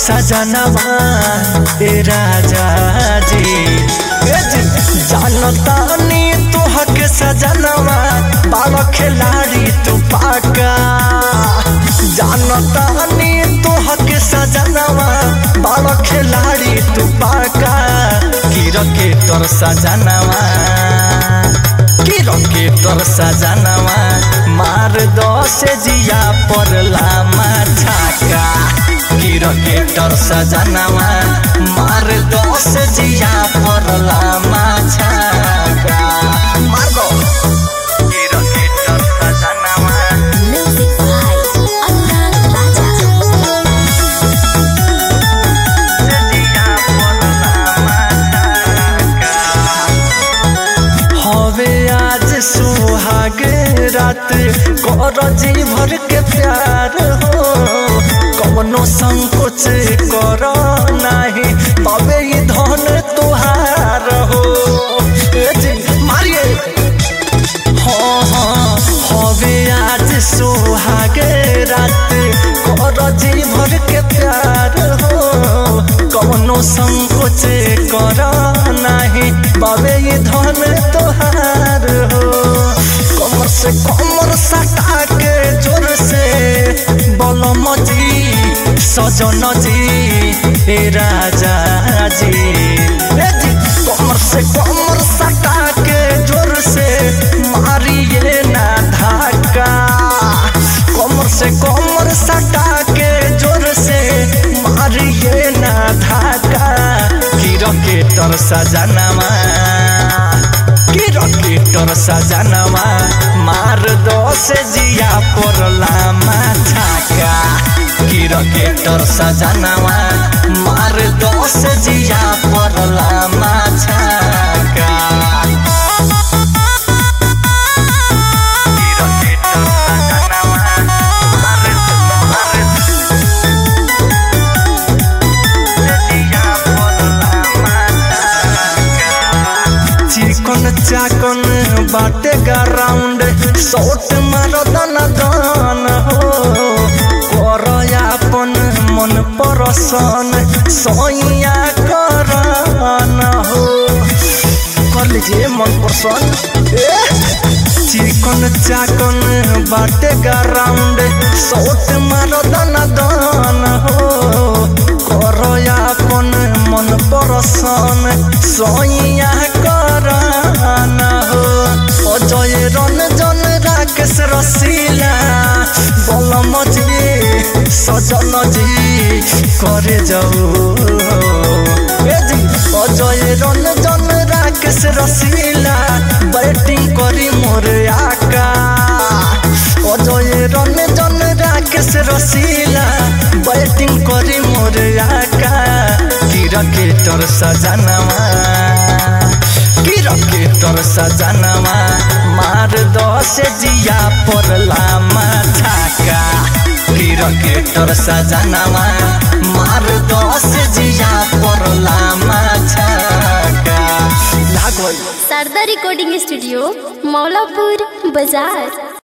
सजनवा ए राजा जी ए जी जानता नी तोहक सजनवा बाल खिलाड़ी तू पाका जानता नी तोहक सजनवा बाल खिलाड़ी तू पाका की रकेटर सजनवा की रकेटर सजनवा मार दो से जिया पड़ला छाका की रकेटर सजनवा मार दो से जिया पड़ला छाका मार दो की रकेटर सजनवा Music by Adnan Raja. हवे आज सुहाग रात कर जी भर के प्यार हो कवनो संकोच कर नाही तबे ये धन तुहार हो ए जी, मारिए हाँ हाँ हवे आज सुहाग रात कर जी भर के प्यार हो कवनो संकोच कर नाही बाबे ये धन तोहार हो कमर से कमर सटा के जोर से बलम जी सजन जी ए राजा जी ए जी कमर से कमर सटा के जोर से मारिए ना धाका कमर से कमर सटा के जोर से मारिए ना धाका की रकेटर सजनवा की रकेटर सजनवा मार दो से जिया पड़ला छाका की रकेटर सजनवा मार दो से जिया पड़ला छाका की रकेटर सजनवा मार मार चिकन चाकन बाटे ग्राउंड शॉट मारो दन दन हो कर अपन मन परसन सैया करन हो कर लीजिए मन परसन चिकन चाकन बाटे ग्राउंड शॉट मारो दन दन हो कर अपन मन परसन सैया करन हो अजय रंजन राकेश रसीला बलम जी सजन जी करे जाऊ ए जी अजय रंजन राकेश रसीला बैटिंग करी मोर आका अजय रंजन राकेश रसीला बैटिंग करी मोर आका की रकेटर सजनवा की रकेटर सजनवा मार दो से जिया पड़ला छाका की रकेटर सजनवा मार दो से जिया पड़ला छाका लागल शारदा रिकॉर्डिंग स्टूडियो मौलापुर बाजार